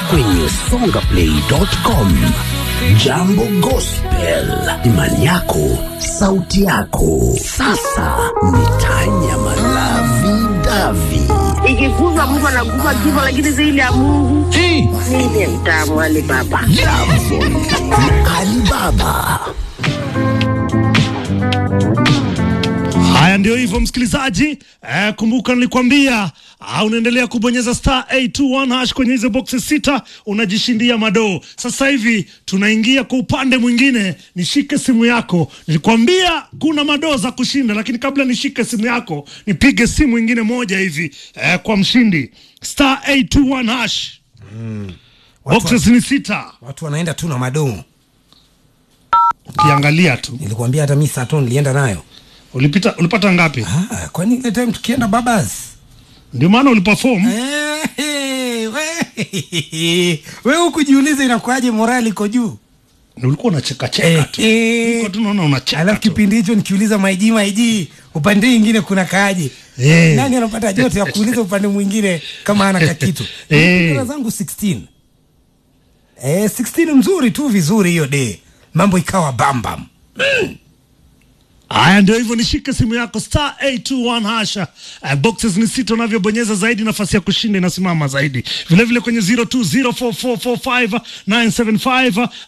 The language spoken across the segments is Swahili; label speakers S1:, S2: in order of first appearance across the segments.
S1: kwenye songaplay.com. Jambo Gospel, imani yako, sauti yako. Sasa ni tanya malavi davi.
S2: ikikuza Mungu anakupa kifo, lakini zaidi ya Mungu mimi mtamu Ali Baba.
S1: Jambo na Alibaba.
S3: Haya, ndio hivyo msikilizaji. Eh, kumbuka nilikwambia ah, unaendelea kubonyeza star 821 hash kwenye hizo boxes sita, unajishindia madoo. Sasa hivi tunaingia kwa upande mwingine. Nishike simu yako, nilikwambia kuna madoo za kushinda, lakini kabla nishike simu yako, nipige simu ingine moja hivi eh, kwa mshindi star 821 hash. Boxes ni sita,
S4: watu wanaenda tu na madoo
S3: ukiangalia tu.
S4: nilikwambia hata mi saa tano nilienda nayo
S3: Ulipita, ulipata ngapi?
S4: ah, kwani ile time tukienda babas
S3: Ndio maana uliperform.
S4: Eh, we- we hukujiuliza inakuaje morali iko juu
S3: ulikuwa unacheka cheka tu
S4: Eh,
S3: Ulikuwa tu unaona unacheka
S4: alafu
S3: tu.
S4: kipindi hicho nikiuliza maiji maiji upande ingine kuna kaaje
S3: Eh.
S4: nani anapata joto ya kuuliza upande mwingine kama ana kakitu
S3: Eh.
S4: Nilipata zangu 16 eh, 16 mzuri tu vizuri hiyo de mambo ikawa bambam
S3: Haya, ndio hivyo, nishike simu yako star 821 hasha. Uh, boxes ni sita, unavyobonyeza zaidi nafasi ya kushinda inasimama zaidi. Vile vile kwenye 0204445975 uh,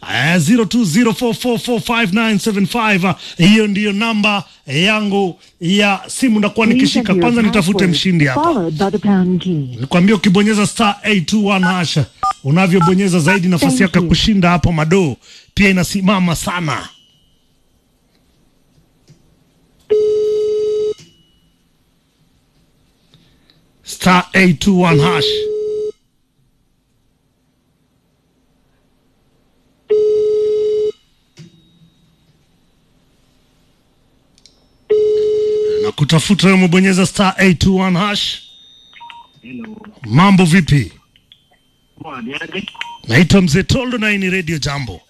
S3: 0204445975 hiyo ndiyo namba yangu ya simu, nakuwa nikishika. Kwanza nitafute mshindi hapa.
S5: Followed by the pound key.
S3: Nikwambia ukimbonyeza star 821 hasha, unavyobonyeza zaidi nafasi
S5: Thank
S3: yako ya
S5: you.
S3: kushinda hapo madoo pia inasimama sana. Star 821 hash. Na kutafuta wewe umebonyeza star 821 hash. Mambo vipi? Naitwa Mzee Toldo na hii ni Radio Jambo.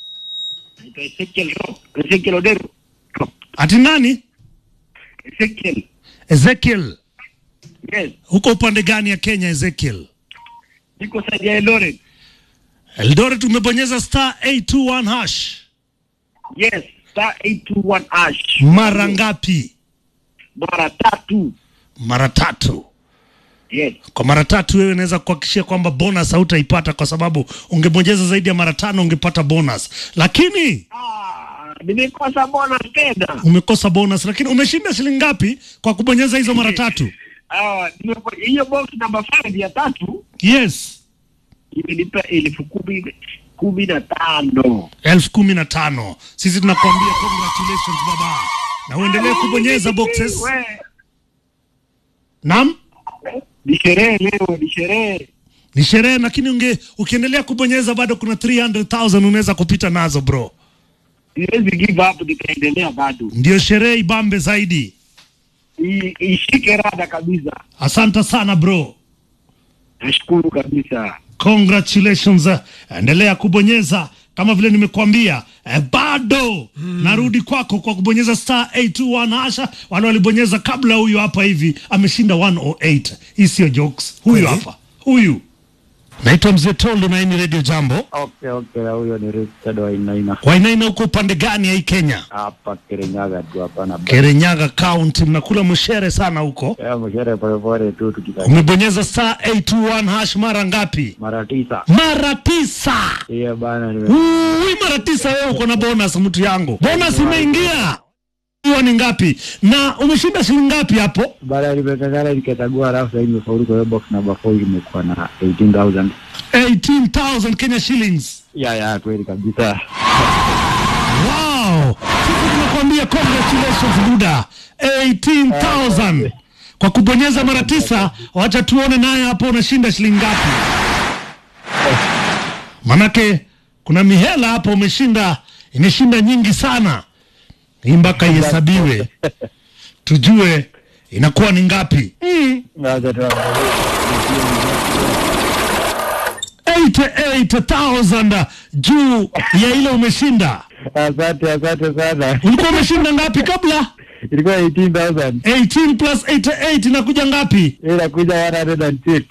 S6: Ezekiel Odero.
S3: Ati nani?
S6: Ezekiel.
S3: Ezekiel.
S6: Yes.
S3: Huko upande gani ya Kenya Ezekiel?
S6: Niko saidi ya Eldoret.
S3: Eldoret umebonyeza star 821 hash.
S6: Yes. Star 821 ash.
S3: Mara ngapi?
S6: Mara tatu.
S3: Mara tatu.
S6: Yes.
S3: Kwa mara tatu wewe unaweza kuhakikishia kwamba bonus hautaipata kwa sababu ungebonyeza zaidi ya mara tano ungepata bonus. Lakini
S6: Ah, nimekosa bonus tena.
S3: umekosa bonus lakini umeshinda shilingi ngapi kwa kubonyeza hizo mara tatu?
S6: Ah, nimepo- hiyo box number 5 ya tatu
S3: Yes.
S6: imenipa elfu kumi kumi na tano.
S3: elfu kumi na tano. Sisi tunakuambia congratulations baba, na uendelee kubonyeza boxes.
S6: We,
S3: Naam,
S6: Ni sherehe leo, ni sherehe.
S3: ni sherehe, lakini unge ukiendelea kubonyeza bado kuna 300,000 unaweza kupita nazo bro.
S6: Siwezi give up, nitaendelea bado.
S3: Ndio sherehe ibambe zaidi.
S6: I- Ishike rada kabisa.
S3: Asante sana bro,
S6: Nashukuru kabisa.
S3: congratulations. Endelea kubonyeza kama vile nimekuambia eh, bado narudi kwako kwa kubonyeza star 821 hasha. Wale walibonyeza kabla, huyu hapa hivi ameshinda 108. Hii sio jokes, huyu
S4: Kweli?
S3: hapa, huyu naitwa Mzee Toldo na hii ni Radio Jambo.
S7: Okay, okay, na huyo ni Richard Wainaina
S3: Wainaina huko upande gani ya hii Kenya?
S7: hapa Kirinyaga tu hapana.
S3: Kirinyaga County, mnakula mshere sana huko.
S7: Ya mshere polepole tu tukika
S3: Umebonyeza star 821 hash mara ngapi?
S7: mara tisa.
S3: Mara tisa.
S7: Hiyo bana nime
S3: Ui, mara tisa wewe uko na bonus mtu yangu. Bonus imeingia. Hiyo ni ngapi? Na umeshinda shilingi ngapi hapo?
S7: baada nimekangana nikachagua, alafu sasa nimefaulu kwa hiyo box number 4 imekuwa na 18000.
S3: 18,000 Kenya shillings.
S7: Ya ya kweli kabisa.
S3: Wow! Sisi tunakuambia congratulations Buda. 18,000. Kwa kubonyeza mara tisa, wacha tuone naye hapo unashinda shilingi ngapi. Manake kuna mihela hapo umeshinda, imeshinda nyingi sana. Hii mpaka ihesabiwe. Tujue inakuwa ni ngapi. Mm.
S7: Ngaja tu.
S3: 88,000 juu ya ile umeshinda.
S7: Asante, asante sana.
S3: Ulikuwa umeshinda ngapi kabla?
S7: ilikuwa 18000
S3: 18 plus 88 inakuja ngapi
S7: inakuja 106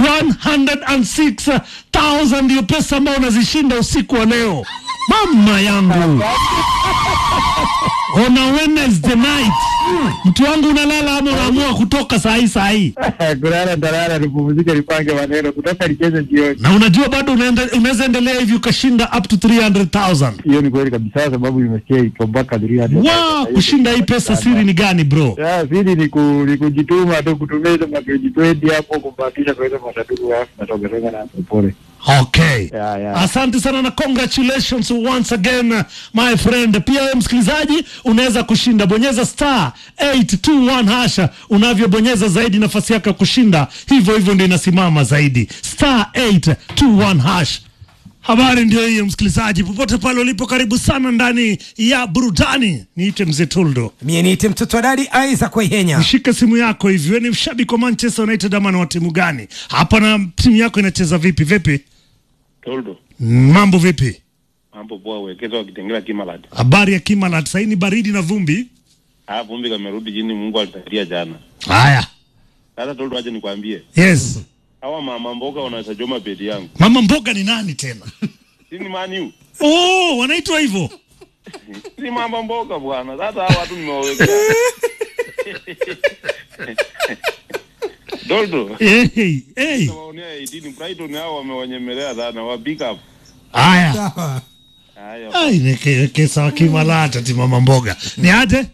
S3: 106000 ndio pesa ambayo unazishinda usiku wa leo mama yangu on a Wednesday night mtu wangu unalala ama unaamua kutoka saa hii saa hii
S7: kulala ntalala nipumzike nipange maneno kutoka nicheze jioni
S3: na unajua bado unaenda- unaweza endelea hivi ukashinda up to 300000
S7: hiyo ni kweli kabisa sababu nimesikia iko mpaka 300
S3: wow, kushinda hii pesa siri ni gani bro
S7: Ya, siri ni, ku, ni kujituma tu kutumia hizo mapeji twendi hapo kubahatisha kwa hizo masaduku alafu natokezeka na pole
S3: okay
S7: Ya, ya.
S3: asante sana na congratulations once again my friend pia wewe msikilizaji unaweza kushinda bonyeza star 821 hasha unavyobonyeza zaidi nafasi yako ya kushinda hivyo hivyo ndio inasimama zaidi star 821 hash habari ndio hiyo msikilizaji popote pale ulipo karibu sana ndani ya burudani niite mzee tuldo
S4: mie niite mtoto wa dadi Isaac Waihenya.
S3: Nishike simu yako hivi, wewe ni mshabiki wa Manchester United ama ni wa timu gani? Hapa na timu yako inacheza vipi vipi?
S5: Toldo,
S3: Mambo vipi?
S5: mambo poa, wekeza wakitengela Kimalat.
S3: Habari ya Kimalat, sasa ni baridi na vumbi.
S5: Ah, vumbi kamerudi chini, Mungu alisaidia jana.
S3: Haya,
S5: Sasa Toldo, acha nikwambie,
S3: yes.
S5: hawa mama mboga wanaweza choma bedi yangu.
S3: Mama mboga ni nani tena?
S5: Si ni maniu?
S3: Oh, wanaitwa hivyo.
S5: Si mama mboga bwana. Sasa hawa watu nimewawekea. Toldo,
S3: Hey, hey.
S5: waonea 18 Brighton hao wamewanyemelea sana, wa pick up.
S3: Haya.
S4: Sawa.
S5: Haya.
S3: Ai, neke kesa wa Kimalat ati mama mboga. Ni aje?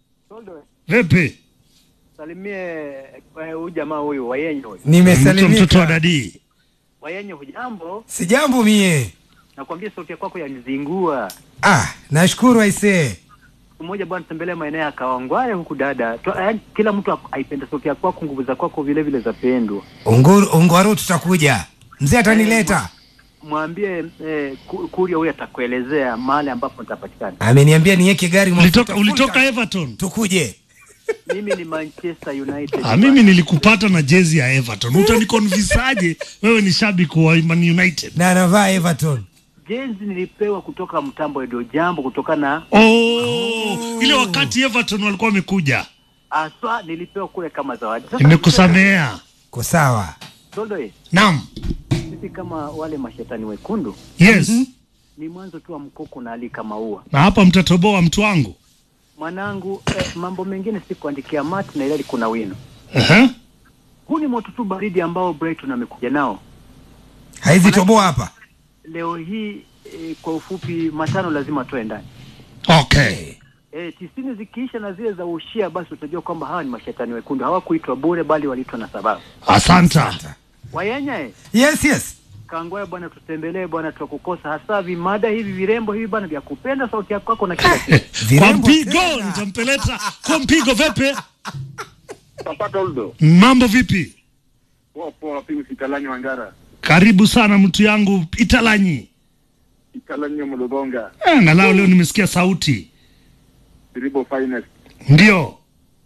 S3: Vipi?
S8: Salimie huyu jamaa huyu Wayenye huyu.
S3: Mtu mtoto wa
S4: Nimesalimika.
S3: dadi.
S8: Wayenye hujambo?
S4: Sijambo mie.
S8: Nakwambia sauti ya kwako yanizingua.
S4: Ah, nashukuru aisee.
S8: Siku moja bwana, tembelea maeneo ya Kawangware huku dada. Tu, yaani kila mtu ak- aipende sauti ya kwako, nguvu za kwako vile vile zapendwa.
S4: Unguru, ungwaru tutakuja. Mzee atanileta.
S8: Mwambie eh, ku- kuria huyu atakuelezea mahali ambapo nitapatikana.
S4: Ameniambia niweke gari mafuta
S3: Ulitoka
S4: full
S3: ulitoka
S4: tank.
S3: Everton.
S4: Tukuje.
S8: Mimi ni Manchester United.
S3: Ah, mimi nilikupata na jezi ya Everton. Utanikonvisaje wewe ni shabiki wa Man United?
S4: Na anavaa Everton.
S8: Jezi nilipewa kutoka mtambo Edo Jambo kutokana na
S3: Oh, ile wakati Everton walikuwa wamekuja.
S8: aswa nilipewa kule kama zawadi. Sasa
S3: Nimekusamea.
S4: Ko sawa.
S8: Toldo, eh,
S3: Naam.
S8: sisi kama wale mashetani wekundu
S3: Yes.
S8: ni mwanzo tu wa mkoko na ali kama ua
S3: Na hapa mtatoboa mtu wangu.
S8: mwanangu eh, mambo mengine si kuandikia mati na ilali kuna wino
S3: Aha.
S8: huu ni moto tu baridi ambao Brighton amekuja nao
S4: Haizi toboa hapa.
S8: leo hii eh, kwa ufupi matano lazima toe ndani
S3: Okay.
S8: eh, tisini zikiisha na zile za ushia basi utajua kwamba hawa ni mashetani wekundu hawakuitwa bure bali waliitwa na sababu
S3: Asanta.
S8: wayenya eh,
S4: Yes, yes.
S8: kangwaya bwana tutembelee bwana tutakukosa hasa vimada hivi virembo hivi bwana vya kupenda sauti yako kwako na kila kitu
S3: Kwa
S4: Virembo
S3: mpigo
S4: tena.
S3: nitampeleta kwa mpigo vipi?
S6: Papa Toldo.
S3: Mambo vipi?
S6: Poa poa, pimi Sitalani Wangara.
S3: Karibu sana mtu yangu Italanyi.
S6: Sitalani ya Mulubonga.
S3: Eh, Angalau leo nimesikia sauti.
S6: Triple finest.
S3: Ndio.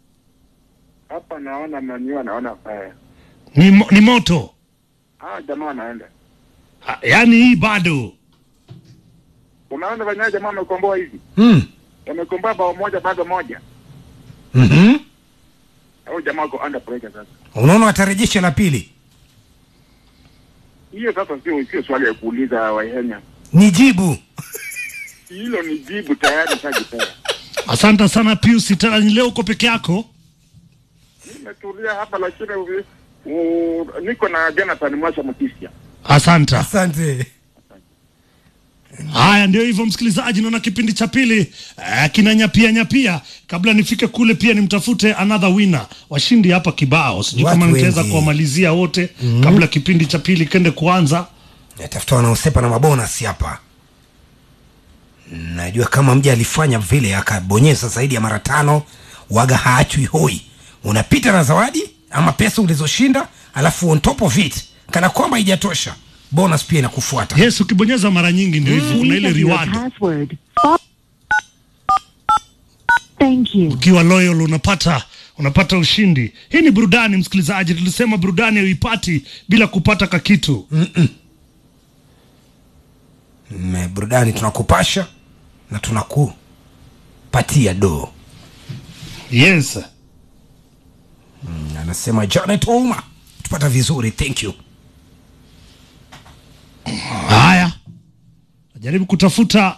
S6: Hapa naona maniwa naona fire.
S3: Ni, mo- ni moto.
S6: Ah, jamaa wanaenda.
S3: Ah, Yaani hii bado.
S6: Unaona venyewe jamaa wamekomboa hivi.
S4: Mm.
S6: Wamekomboa bao moja bado moja.
S4: Mhm.
S6: Au jamaa wako under pressure sasa.
S4: Unaona watarejesha la pili.
S6: Hiyo sasa sio sio swali ya kuuliza Waihenya.
S4: Ni jibu.
S6: Hilo ni jibu tayari shajipea.
S3: Asante sana Pius Italanyi, leo uko peke yako?
S6: Nimetulia hapa lakini u- u- niko na Jonathan Mwasha Mutisia.
S3: Asante.
S4: Asante.
S3: Haya, ndio hivyo msikilizaji, naona kipindi cha pili eh, kinanyapia nyapia. Kabla nifike kule, pia nimtafute another winner, washindi hapa kibao. Sijui
S4: Watu
S3: kama nitaweza
S4: wengi.
S3: kuwamalizia wote kabla kipindi cha pili kende kuanza.
S4: Natafuta wanaosepa na mabonus hapa. Najua kama mja alifanya vile akabonyeza zaidi ya mara tano, waga haachwi hoi. Unapita na zawadi ama pesa ulizoshinda, alafu on top of it, kana kwamba haijatosha, bonus pia inakufuata.
S3: Yes, ukibonyeza mara nyingi ndio hivyo, kuna ile reward.
S9: password. Thank you.
S3: Ukiwa loyal unapata unapata ushindi. Hii ni burudani msikilizaji, tulisema burudani huipati bila kupata kakitu.
S4: Mm, burudani tunakupasha na tunakupatia doo.
S3: yes
S4: anasema janet ouma tupata vizuri thank you
S3: haya najaribu kutafuta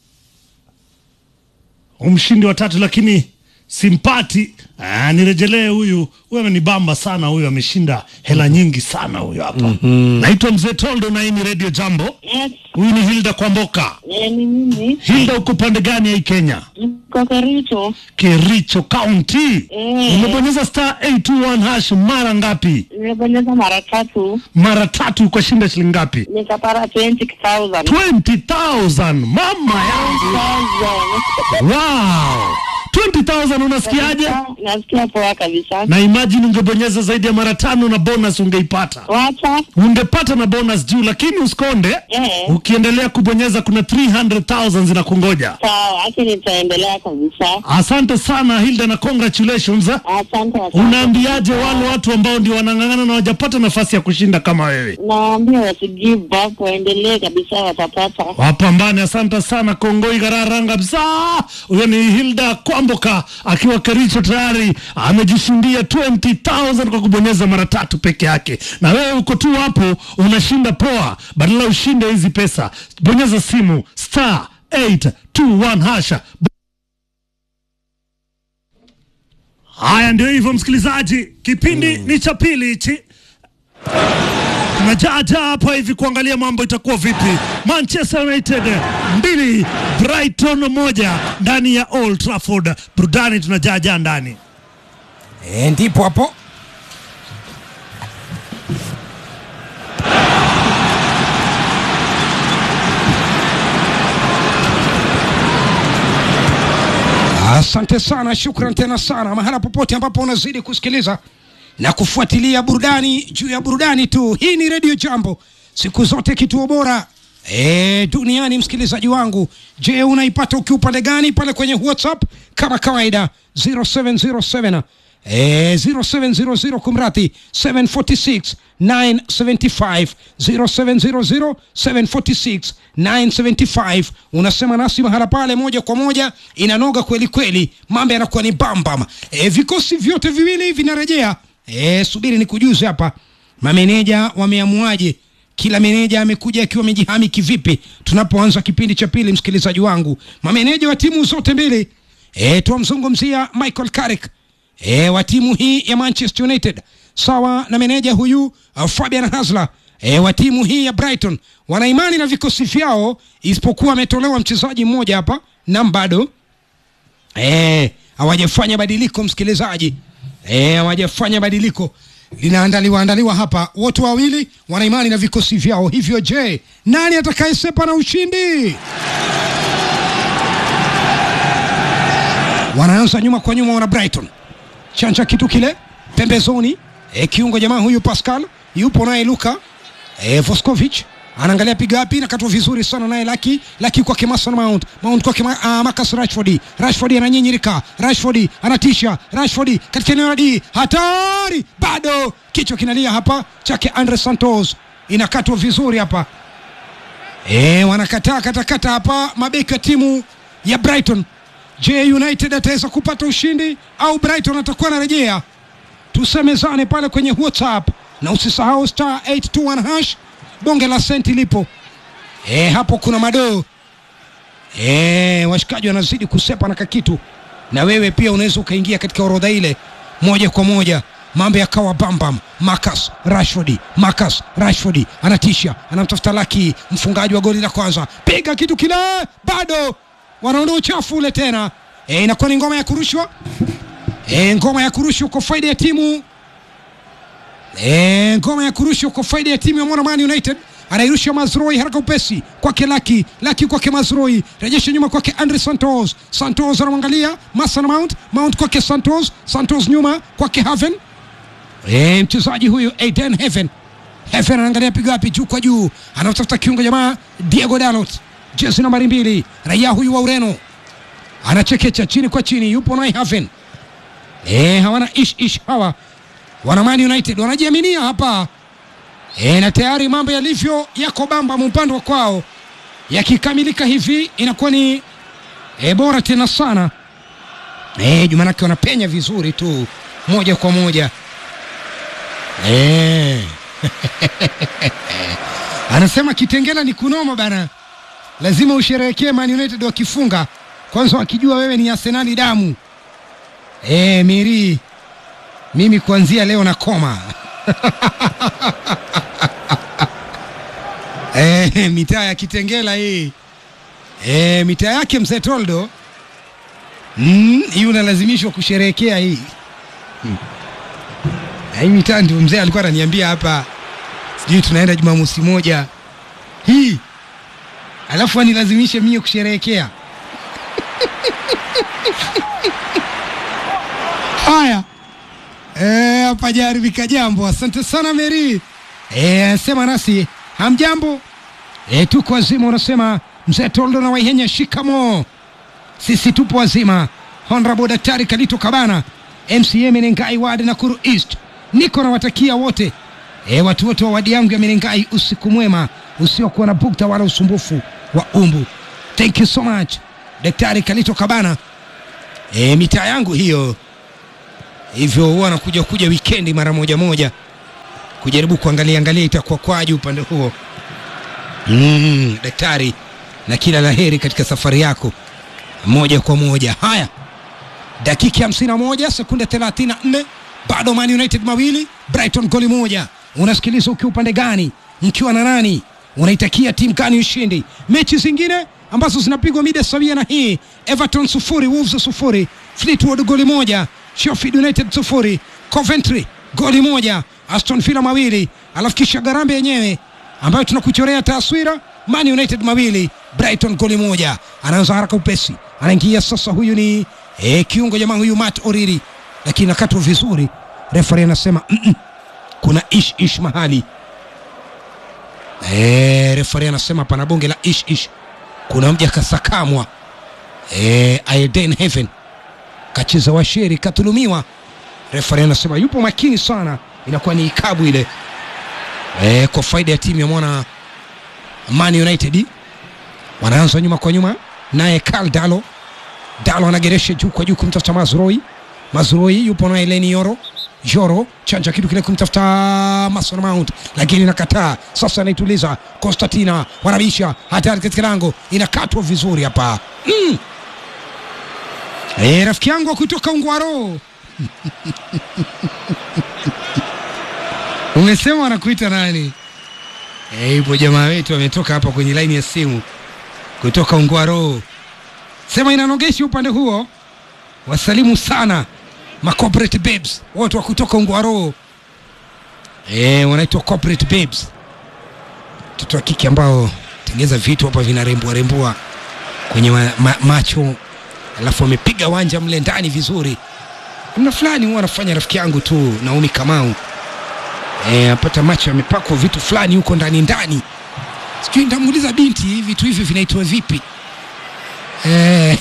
S3: umshindi wa tatu lakini simpati ah, nirejelee huyu huyu amenibamba sana huyu ameshinda hela nyingi sana huyu hapa mm-hmm. naitwa mzee toldo na hii ni radio jambo
S2: Yes,
S3: huyu ni hilda kwamboka
S2: eh, ni mimi.
S3: hilda uko pande gani ya hii kenya
S2: Niko Kericho.
S3: kericho county
S2: Eh.
S3: umebonyeza star 821 hash mara ngapi
S2: Nimebonyeza mara tatu
S3: mara tatu ukashinda shilingi ngapi
S2: nikapata 20,000.
S3: 20000 mama yangu
S2: 20,000.
S3: wow 20000 unasikiaje
S2: Nasikia poa kabisa.
S3: na imagine ungebonyeza zaidi ya mara tano na bonus ungeipata
S2: Wacha.
S3: ungepata na bonus juu lakini usikonde
S2: Eh.
S3: ukiendelea kubonyeza kuna 300000 zinakungoja
S2: Sawa, acha nitaendelea kabisa.
S3: asante sana hilda na congratulations
S2: Asante, asante.
S3: unaambiaje wale watu ambao ndio wanang'ang'ana na wajapata nafasi ya kushinda kama wewe
S2: Naambia wasi give up, waendelee kabisa, watapata.
S3: wapambane asante sana kongoi gararanga kabisa huyo ni hilda kwamboka akiwa kericho tayari amejishindia 20000 kwa kubonyeza mara tatu peke yake na wewe uko tu hapo unashinda poa badala ushinde hizi pesa bonyeza simu star 821 hasha haya ndio hivyo msikilizaji kipindi ni cha pili hichi tunajaja hapa hivi kuangalia mambo itakuwa vipi. Manchester United mbili Brighton moja ndani ya Old Trafford. Burudani tunajaja ndani.
S4: e, ndipo hapo asante sana shukran tena sana mahala popote ambapo unazidi kusikiliza na kufuatilia burudani juu ya burudani tu hii ni redio jambo siku zote kituo bora e, duniani msikilizaji wangu je unaipata ukiwa upande gani pale kwenye whatsapp kama kawaida 0707 Eh, 0700 kumrati 746 975 0700 746 975 unasema nasi mahala pale moja kwa moja inanoga kweli kweli mambo yanakuwa ni bambam e, vikosi vyote viwili vinarejea e, subiri ni kujuze hapa mameneja wameamuaje kila meneja amekuja akiwa amejihami kivipi tunapoanza kipindi cha pili msikilizaji wangu mameneja wa timu zote mbili e, twamzungumzia michael carrick e, wa timu hii ya manchester united sawa na meneja huyu uh, fabian hasler e, wa timu hii ya brighton wana imani na vikosi vyao isipokuwa ametolewa mchezaji mmoja hapa nam bado Eh, hawajafanya badiliko msikilizaji Eh, hawajafanya badiliko linaandaliwa andaliwa hapa wote wawili wana imani na vikosi vyao hivyo je nani atakayesepa na ushindi wanaanza nyuma kwa nyuma wana brighton chanja kitu kile pembezoni e, kiungo jamaa huyu pascal yupo naye luka e, voskovic anaangalia piga wapi nakatwa vizuri sana naye laki laki kwake mason mount mount kwake ma, uh, marcus rashford rashford ananyinyirika rashford anatisha rashford katika eneo la d hatari bado kichwa kinalia hapa chake andre santos inakatwa vizuri hapa e, wanakataa katakata hapa mabeki wa timu ya brighton je united ataweza kupata ushindi au brighton atakuwa anarejea tusemezane pale kwenye whatsapp na usisahau star 821 hash bonge la senti lipo e, hapo kuna madoo e, washikaji wanazidi kusepa na kakitu na wewe pia unaweza ukaingia katika orodha ile moja kwa moja mambo yakawa bambam Marcus Rashford Marcus Rashford anatisha anamtafuta laki mfungaji wa goli la kwanza piga kitu kile bado wanaondoa uchafu ule tena e, inakuwa ni ngoma ya kurushwa e, ngoma ya kurushwa kwa faida ya timu e, ngoma ya kurushwa kwa faida ya timu ya Mwana Man United anairusha Mazroi haraka upesi kwake Laki Laki kwake Mazroi rejesha nyuma kwake Andre Santos Santos anamwangalia Mason Mount Mount kwake Santos Santos nyuma kwake Haven e, mchezaji huyu Aiden Heaven Heaven anaangalia piga wapi juu kwa juu anamtafuta kiungo jamaa Diego Dalot jezi nambari mbili raia huyu wa Ureno anachekecha chini kwa chini yupo naye Haven e, hawana ish ish hawa wana Man United wanajiaminia hapa e, na tayari mambo yalivyo yako bamba upande wa kwao yakikamilika hivi inakuwa ni e, bora tena sana Eh, Jumanake wanapenya vizuri tu moja kwa moja eh. Anasema Kitengela ni kunoma bana, lazima usherehekee Man United wakifunga kwanza, wakijua wewe ni Arsenali damu. Eh, Miri, mimi kuanzia leo na koma eh, mitaa ya Kitengela hii eh, mitaa yake mzee Toldo Mm, hii unalazimishwa kusherehekea hii hmm. Na hii mitaa ndio mzee alikuwa ananiambia hapa, sijui tunaenda Jumamosi moja hii, alafu anilazimishe mie kusherehekea haya Eh, hapa jaribika jambo. Asante sana Meri. Eh, sema nasi hamjambo. Eh, tuko wazima, unasema mzee Toldo na Waihenya, shikamo sisi tupo wazima. Honorable Daktari Kalito Kabana, MCA Menengai ward Nakuru East, niko nawatakia wote e, watu wote wa wadi yangu ya Menengai usiku mwema usiokuwa na bukta wala usumbufu wa umbu. Thank you so much Daktari Kalito Kabana. E, mitaa yangu hiyo, hivyo huwa nakuja kuja wikendi mara moja moja kujaribu kuangalia angalia itakuwa kwaje upande huo. Mm, daktari, na kila laheri katika safari yako moja kwa moja. Haya, dakika hamsini na moja sekunde thelathini na nne bado Man United mawili Brighton goli moja. Unasikiliza ukiwa upande gani, mkiwa na nani, unaitakia timu gani ushindi? Mechi zingine ambazo zinapigwa mida sawia na hii, Everton sufuri Wolves sufuri Fleetwood goli moja Sheffield United sufuri Coventry goli moja Aston Villa mawili alafu kisha Garambe yenyewe ambayo tunakuchorea taswira Man United mawili Brighton goli moja. Anaanza haraka upesi, anaingia sasa. Huyu ni eh, kiungo jamaa huyu Matt Oriri, lakini nakatwa vizuri. Referee anasema mm -mm, kuna ish ish mahali eh, referee anasema pana bonge la ish ish, kuna mja kasakamwa eh, Aiden Heaven kacheza washeri katulumiwa. Referee anasema yupo makini sana, inakuwa ni ikabu ile eh, kwa faida ya timu ya mwana Man United wanaanza nyuma kwa nyuma, naye Karl Dalo Dalo anageresha juu kwa juu kumtafuta Mazroi. Mazroi yupo naye Leni Yoro Yoro chanja kitu kile kumtafuta Mason Mount, lakini nakataa. Sasa anaituliza Konstantina, wanabisha hatari katika lango, inakatwa vizuri hapa mm. E, rafiki yangu wa kutoka Ungwaro umesema wanakuita nani? Eh, ipo jamaa wetu ametoka hapa kwenye laini ya simu kutoka Ungwaro, sema inanogeshi upande huo. Wasalimu sana ma corporate babes wote wa kutoka Ungwaro, eh, wanaitwa corporate babes, mtoto wa kike ambao tengeza vitu hapa vinarembua rembua kwenye ma, ma, macho, alafu wamepiga wanja mle ndani vizuri. Kuna fulani huwa anafanya rafiki yangu tu Naomi Kamau E, apata macho yamepakwa vitu fulani huko ndani ndani, sijui nitamuuliza binti vitu hivi vinaitwa vipi? E,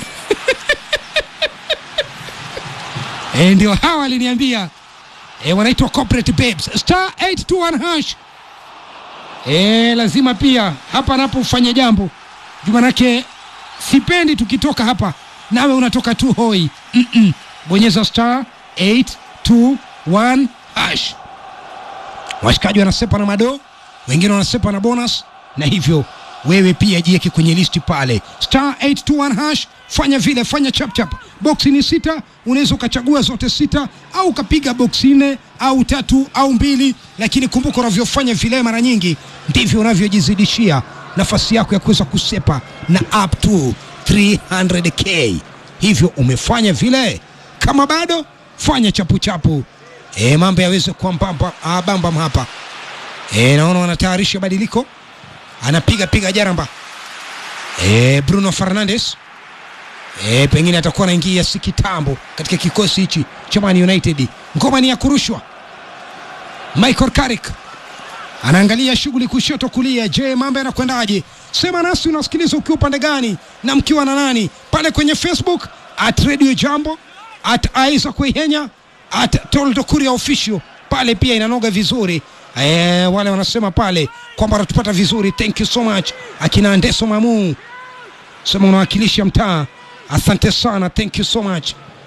S4: e, ndio hawa aliniambia e, wanaitwa corporate babes star 821 hash. E, lazima pia hapa napo ufanye jambo juu, manake sipendi tukitoka hapa nawe unatoka tu hoi. Mm -mm. Bonyeza star 821 hash washikaji wanasepa na mado, wengine wanasepa na bonus, na hivyo wewe pia jiweke kwenye listi pale star 821 hash. Fanya vile, fanya chap chap. Boksi ni sita, unaweza ukachagua zote sita au ukapiga boksi nne au tatu au mbili, lakini kumbuka, unavyofanya vile mara nyingi ndivyo unavyojizidishia nafasi yako ya kuweza kusepa na up to 300k. Hivyo umefanya vile, kama bado fanya chapu chapu. E, mambo yaweze kuwa mbamba ah, bambam hapa e, naona wanatayarisha badiliko, anapiga piga jaramba e, Bruno Fernandes e, pengine atakuwa anaingia si kitambo katika kikosi hichi cha Man United. Ngoma ni ya kurushwa. Michael Carrick anaangalia shughuli kushoto kulia. Je, mambo yanakwendaje? Sema nasi, unasikiliza ukiwa upande gani na mkiwa na nani pale kwenye Facebook at Radio Jambo at Isaac Wehenya at Toldo Kuria official pale pia inanoga vizuri e, wale wanasema pale kwamba wanatupata vizuri. Thank you so much akina Ndeso Mamu, sema unawakilisha mtaa, asante sana, thank you so much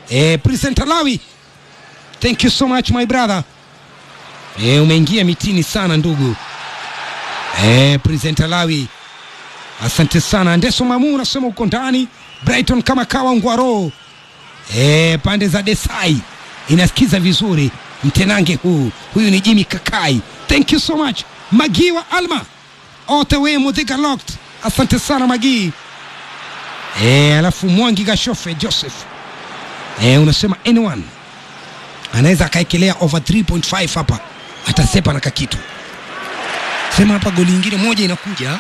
S4: eh, presenter Lawi thank you so much my brother eh, umeingia mitini sana ndugu eh, presenter Lawi asante sana Ndeso Mamu unasema uko ndani Brighton kama kawa ngwaro eh, pande za Desai inasikiza vizuri mtenange huu huyu ni Jimmy Kakai thank you so much Magiwa Alma all the way Mudhiga locked asante sana Magii eh, alafu Mwangi Gashofe Joseph eh, unasema anyone anaweza akaekelea over 3.5 hapa atasepa na kakitu sema hapa goli ingine moja inakuja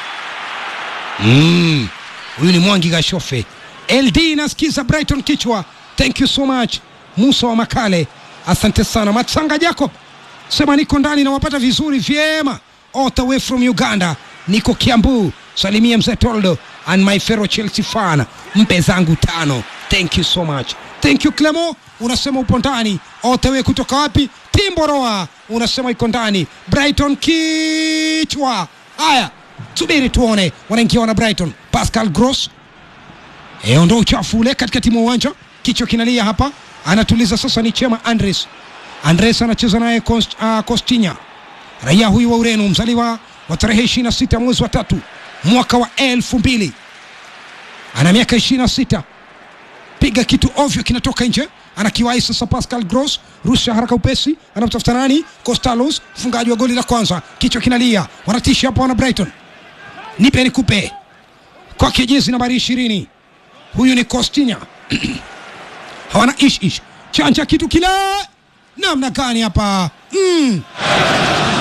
S4: Mm, huyu ni Mwangi Gashofe. LD nasikiza Brighton kichwa. Thank you so much. Musa wa Makale. Asante sana. Matsanga Jacob. Sema niko ndani nawapata vizuri vyema. All the way from Uganda. Niko Kiambu. Salimia mzee Toldo and my fellow Chelsea fan. Mpe zangu tano. Thank you so much. Thank you Clemo. Unasema upo ndani. All the way kutoka wapi? Timboroa. Unasema iko ndani. Brighton kichwa. Haya subiri tuone wanaingia wana Brighton. Pascal Gross e, ondoa uchafu ule katikati mwa uwanja, kichwa kinalia hapa, anatuliza sasa. Ni Chema Andres. Andres anacheza naye Cost, uh, Costinha, raia huyu wa Ureno, mzaliwa wa tarehe 26 mwezi wa tatu mwaka wa elfu mbili ana miaka 26 piga kitu ovyo kinatoka nje anakiwahi sasa Pascal Gross rusha haraka upesi anamtafuta nani Costalos mfungaji wa goli la kwanza kichwa kinalia wanatisha hapa wana Brighton nipe nikupe kwake jezi nambari ishirini huyu ni Costinha hawana ish ish chanja kitu kile namna gani hapa mm.